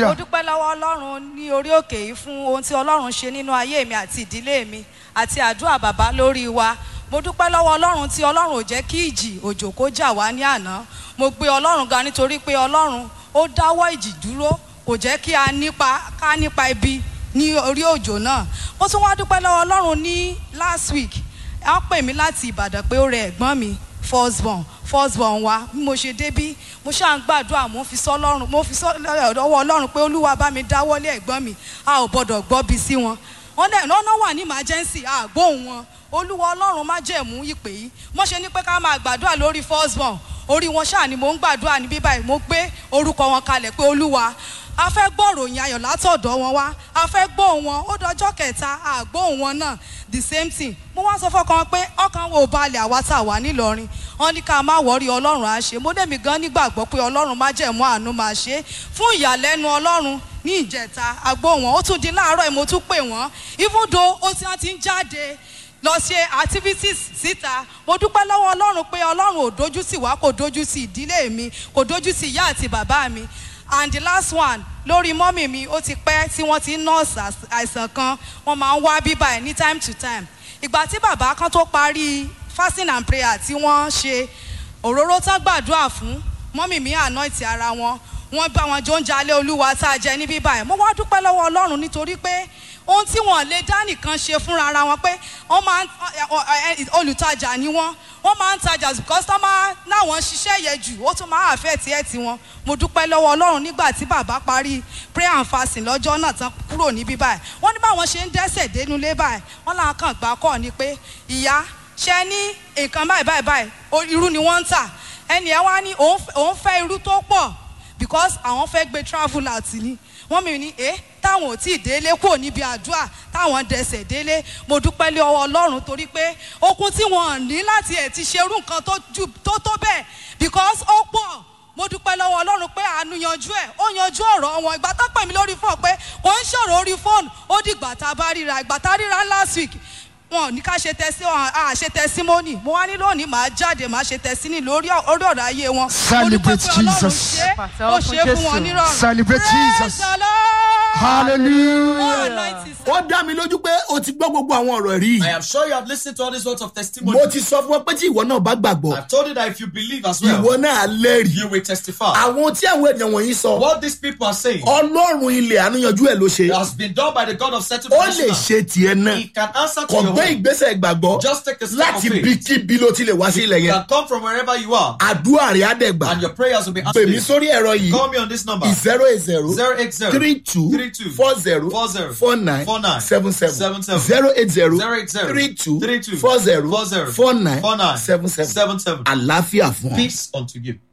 hallelujah. dúpẹ́ lọ́wọ́ ọlọ́run ní orí òkè yìí fún ohun tí ọlọ́run ṣe nínú ayé mi àti ìdílé mi àti àdúrà bàbá lórí wa mo dúpẹ́ lọ́wọ́ ọlọ́run tí ọlọ́run ò jẹ́ kí ìjì òjò kó jà wá ní àná mo gbé ọlọ́run ga nítorí pé ọlọ́run ó dáwọ́ ìjì dúró kò jẹ́ kí a nípa ká nípa ibi ní orí òjò náà mo tún wá dúpẹ́ lọ́wọ́ ọlọ́run ní last week wọ́n pè mí láti ìbàdàn pé ó rẹ ẹ̀gbọ́n mi firstborn firstborn wa bí mo ṣe débí mo ṣáà ń gbàdúrà mo fi sọ ọlọ́run mo fi sọ ọwọ́ ọlọ́run pé olúwa bá mi dáwọ́lé ẹ̀gbọ́n mi a ò gbọ́dọ̀ gbọ́bi sí wọn wọ́n dẹ̀ lọ́nà wà ní emergency àgbóhùn wọn olúwa ọlọ́run má jẹ̀mú ìpè yìí mo ṣe ní pé ká máa gbàdúrà lórí firstborn orí wọn ṣáà ni mò ń gbàdúrà ní bíbáyìí mo gbé orúkọ wọn kalẹ̀ pé olúwa a fẹ́ gbọ́ ròyìn ayọ̀ látọ̀dọ̀ wọn wá a fẹ́ gbóhùn wọn ó dọjọ́ kẹta àgbóhùn wọn náà the same thing mo wá sọ fọkàn pé ọkàn wo balẹ̀ àwa tá a wà nílọrin wọn ní ká má wọrí ọlọ́run á ṣe mo dẹ̀mí gan nígbàgbọ́ pé ọlọ́run má jẹ̀mú àánú máa ṣe fún ìyàlẹ́nu ọlọ́run ní ìjẹta agbóhùn wọn ó tún di láàárọ̀ mo tún pè wọ́n even though ó ti wọ́n ti ń jáde lọ ṣe activities síta mo dúpẹ́ lọ́wọ́ ọlọ́run pé ọlọ́run ò dojú sí wa kò dojú sí ìdílé mi kò dojú sí ìyá àti bàbá mi and the last one lórí mọ́mì mi ó ti pẹ́ tí wọ́n ti ń nọ́ọ̀sì àìsàn kan wọ́n máa ń wá bíbá ẹ̀ ní time to time ìgbà tí bàbá kan tó parí fasting and prayer tí wọ́n ṣe òróró tán gbàdúrà fún mọ́mì mi anoint ara wọn wọ́n bá wọn jó ń jalè olúwa tá a jẹ ní bíbá ẹ̀ mo wá dúpẹ́ lọ́wọ́ ọlọ́run nítorí pé ohun tí wọn lè dá nìkan ṣe fúnra ara wọn pé wọn máa ń olùtajà ni wọn wọn máa ń tajà because tó máa láwọn ṣiṣẹ́ yẹn jù ó tún máa àfẹ́ tiẹ̀ tiwọn mo dúpẹ́ lọ́wọ́ ọlọ́run nígbà tí bàbá parí prayer and fasting lọ́jọ́ náà tán kúrò níbí báyìí wọ́n ní báwọn ṣe ń dẹ́sẹ̀ dénúlé báyìí wọ́n làwọn kàn gbà kọ́ ni pé ìyá ṣe ní nǹkan báyìí báyìí báyìí irú ni wọ́n ń tà ẹnì ẹ̀ wá ní òun fẹ́ irú tó pọ̀ because àwọn fẹ́ gbé travel out ni wọ́n mi ní ẹ́ táwọn ò tí ì délé kúrò níbi àdúrà táwọn dẹsẹ̀ délé mo dúpẹ́ lé ọwọ́ ọlọ́run torí pé okun tí wọ́n ní láti ẹ̀ ti ṣerú nǹkan tó tó bẹ́ẹ̀ because ó pọ̀ mo dúpẹ́ lọ́wọ́ ọlọ́run pé àánú yanjú ẹ̀ ó yanjú ọ̀rọ̀ wọn ìgbà tó pè mí lórí fóònù pé kò ń ṣòro orí fóònù ó dìgbà tá a bá ríra ìgbà tá a ríra last week wọn ní ká ṣe tẹsí wọn à ṣe tẹsímọ́nì mo wá ní lónìí màá jáde màá ṣe tẹsíní lórí orí ọ̀rọ̀ ayé wọn. Celebrate Jesus. ó ṣe fún wọn nírọ̀rùn. Celebrate Jesus. Praise the Lord. Hallelujah. Anointing. ó dá mi lójú pé o ti gbọ́ gbogbo àwọn ọ̀rọ̀ rí. I am sure you have listened to all these words of testimony. mo ti sọ fún ọ pé tí ìwọ náà bá gbàgbọ́ I've told you that if you believe as well, ìwọ náà á lẹ́rìí. you will testify. àwọn tí àwọn ènìyàn wọ̀nyí sọ What these people are saying ọlọ́run ilẹ̀ àníyànjú ẹ̀ ló ṣe has been done by the God of ó settlement. lè ṣe tiẹ̀ náà He can answer to kò your gbé home. ìgbésẹ̀ ìgbàgbọ́ Just take a step láti of faith. bí kíbi ló ti lè wá sí ilẹ̀ You yẹn can come from wherever you are, àdúrà rẹ̀ á dẹ̀ gbà and your prayers will be pè mí answered. sórí ẹ̀rọ yìí Call me on this number. zero eight zero 080 three two 32 four zero 40 four nine 49 seven seven 77 zero eight zero 080 three two 32 four zero 40 four nine 49 seven seven 77. àlàáfíà fún ọ. Peace unto you.